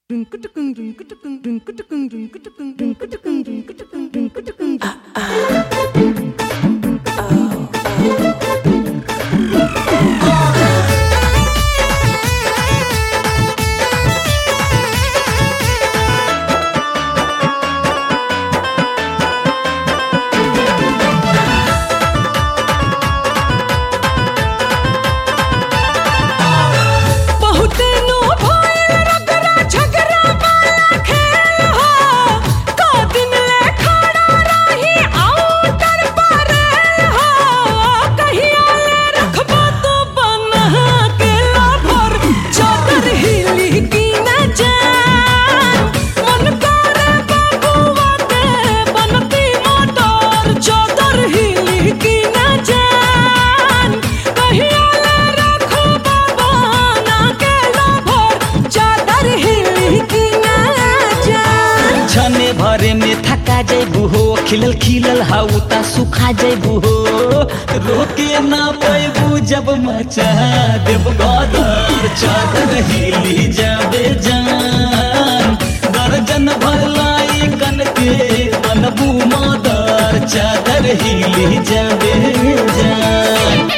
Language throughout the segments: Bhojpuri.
बहुते नु भइल रगड़ा झगड़ा वाला खेल हो का दिन ले खड़ा रही आउटर पर हो कहिया ले रखबा तो बना के लाभर चादर हिली की न जान मन करे बबुआ के बनती मोटर चादर हिली की न जान कहिया ले रखबा बना के लाभर चादर हिली की न जान छने भरे में थका जैबू हो खिलल खिलल हाउ ता सुखा जैबू हो रोके ना पैबू जब मचा देव गदर चादर हिली जाबे जान दर्जन भर लाई कन के बनबू मदर चादर हिली जाबे जान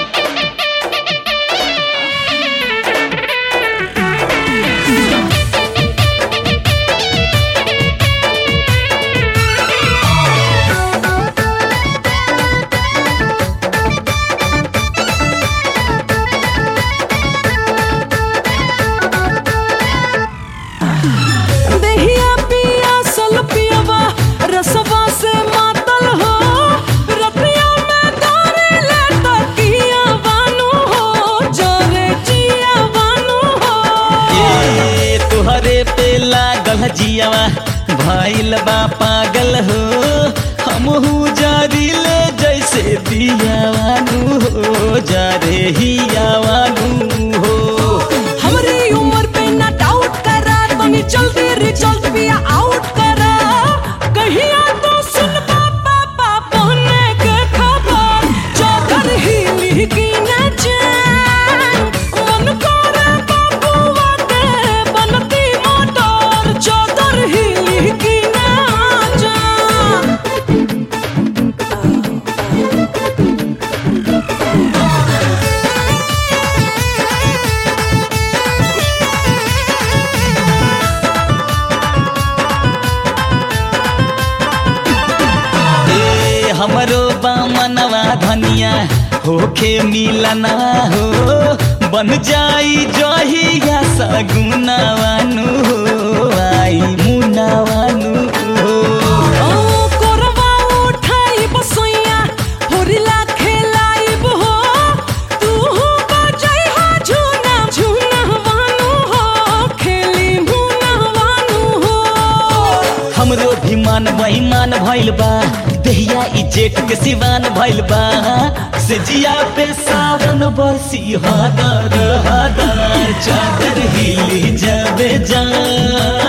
देहिया पिया सल पियवा रसवा से मातल हो रतिया में दारे ले तकिया बानू हो जोरे जिया बानू हो ए तुहरे पे लागल जियावा भइल बा पागल हो हमहू जारिले जैसे दियावानू हो जारे हियावानू हो हमरी उम्र पे ना डाउट करा तनी जल्दी रिजल्ट भी आउट करा कहिया तो सुन पापा पापा ने के खबर चादर हिली की न जान मन करे बबुआ के बनती मोटर चादर हिली की न जान ए हमरो बामनवा धनिया होखे मिलना हो बन जाई जहिया सगुनावानू हो आई मुनावानू हो ओ कोरवा उठाई बसैया होरिला खेलाइब हो तू हो बजाई हो झूना झूना वानू हो खेली मुना वानू हो हमरो भी मान बेईमान भइल बा देहिया ई जेठ के सिवान भइल बा से जिया पे सावन बरसी हदर हदर चादर हिली जाबे जान